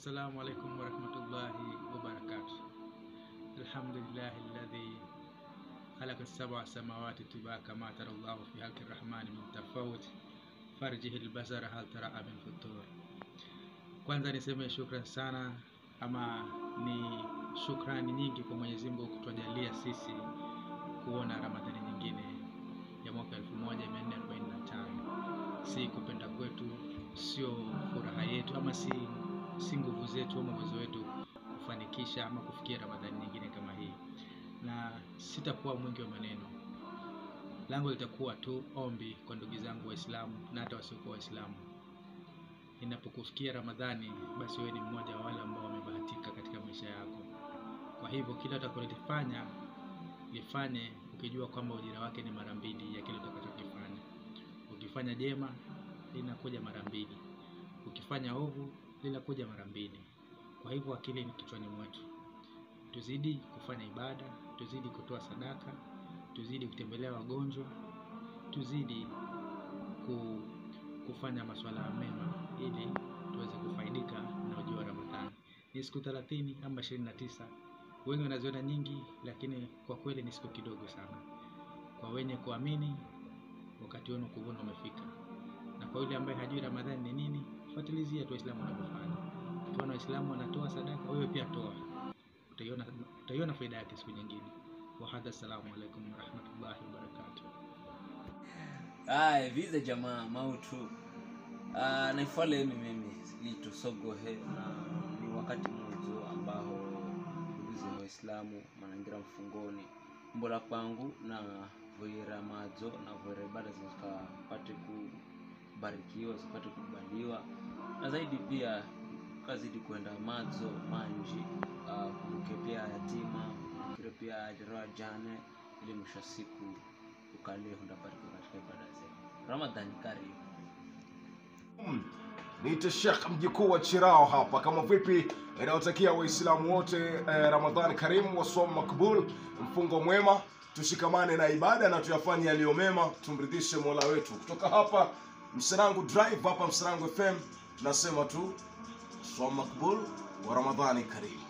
Assalamu alaikum warahmatullahi wabarakatuh. Alhamdulillahi alladhi khalaqa sab'a samawati tibaka ma tara Allahu fi halqi rahmani min tafawut farjihi albasara hal tara min futur. Kwanza niseme shukran sana ama ni shukrani nyingi kwa Mwenyezi Mungu kutujalia sisi kuona Ramadhani nyingine ya mwaka 1445 si kupenda kwetu, sio furaha yetu ama si si nguvu zetu ama uwezo wetu kufanikisha ama kufikia Ramadhani nyingine kama hii, na sitakuwa mwingi wa maneno. Langu litakuwa tu ombi kwa ndugu zangu Waislamu na hata wasiokuwa Waislamu. Inapokufikia Ramadhani, basi wewe ni mmoja wa wale ambao wamebahatika katika maisha yako. Kwa hivyo kila utakalolifanya lifanye ukijua kwamba ujira wake ni mara mbili ya kile utakachokifanya. Ukifanya jema linakuja mara mbili, ukifanya ovu linakuja mara mbili. Kwa hivyo akili ni kichwani mwetu, tuzidi kufanya ibada, tuzidi kutoa sadaka, tuzidi kutembelea wagonjwa, tuzidi ku, kufanya masuala mema ili tuweze kufaidika na ujio wa Ramadhani. Ni siku 30 ama 29, wengi wanaziona nyingi, lakini kwa kweli ni siku kidogo sana. Kwa wenye kuamini, wakati wenu kuvuna umefika, na kwa yule ambaye hajui Ramadhani ni nini, fuatilizia tu Waislamu wanavyofanya. Ukiona Waislamu wanatoa sadaka, wewe pia toa, utaiona utaiona faida yake siku nyingine. Wahadha, assalamu alaikum warahmatullahi wabarakatuh. Aya, vize jamaa mautu Ah, naifualeni mimi lito sogohe na ni wakati mmoja ambao ndugu za Waislamu manangira mfungoni mbola kwangu na voira madzo na voira ibada zikapate kubarikiwa zipate kubaliwa na zaidi pia kazidi kwenda madzo manji uh, kumbuke pia yatima kumbuke pia ajira jane ili mwisho wa siku ukalie hundabarikiwa katika ibada zetu Ramadhani karibu Mm. Niite Sheikh mjukuu wa Chirao hapa, kama vipi inayotakia Waislamu wote eh, Ramadhani karimu, wasomu makbul, mfungo mwema, tushikamane na ibada na tuyafanye yaliyo mema, tumridhishe Mola wetu. Kutoka hapa Msanangu Drive, hapa Msanangu FM, nasema tu swam makbul wa Ramadhani karimu.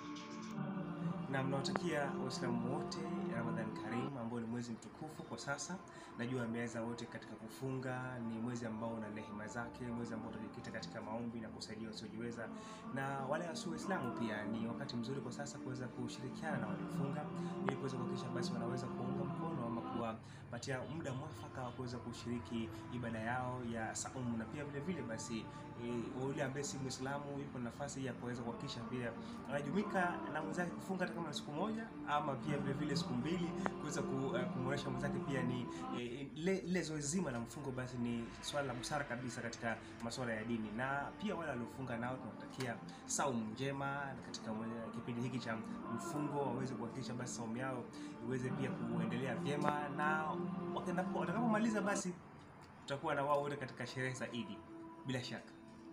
na mnawatakia waislamu wote ramadhan karim ambao ni mwezi mtukufu kwa sasa najua ameweza wote katika kufunga ni mwezi ambao una rehema zake mwezi ambao utajikita katika maombi na kusaidia wasiojiweza na wale wasio waislamu pia ni wakati mzuri kwa sasa kuweza kushirikiana na waliofunga ili kuweza kuhakikisha basi wanaweza kuunga mkono ama kuwapatia muda mwafaka wa kuweza kushiriki ibada yao ya saumu na pia vile vile basi e, yule ambaye si mwislamu yupo na nafasi ya kuweza kuhakikisha pia anajumuika na mwenzake kufunga hata kama ni siku moja ama pia vile vile siku mbili kuweza ku, uh, kumwonyesha mwenzake pia ni eh, le- lile zoezi zima la mfungo basi ni swala la busara kabisa katika masuala ya dini na pia wale waliofunga nao tunawatakia saumu njema katika mwe- kipindi hiki cha mfungo waweze kuhakikisha basi saumu yao iweze pia kuendelea vyema na wakenda- watakapomaliza basi tutakuwa na wao wote katika sherehe za Idi bila shaka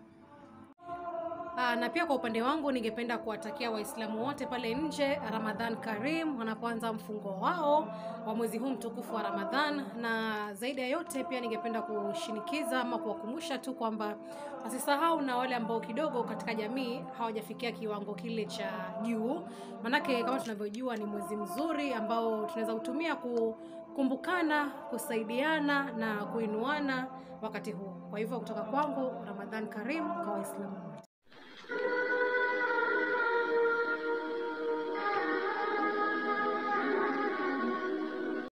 Aa, na pia kwa upande wangu ningependa kuwatakia Waislamu wote pale nje Ramadhan Karim wanapoanza mfungo wao wa mwezi huu mtukufu wa Ramadhan, na zaidi ya yote pia ningependa kushinikiza ama kuwakumbusha tu kwamba wasisahau na wale ambao kidogo katika jamii hawajafikia kiwango kile cha juu, manake kama tunavyojua ni mwezi mzuri ambao tunaweza kutumia kukumbukana, kusaidiana na kuinuana wakati huu. Kwa hivyo kutoka kwangu Ramadhan Karim kwa Waislamu wote.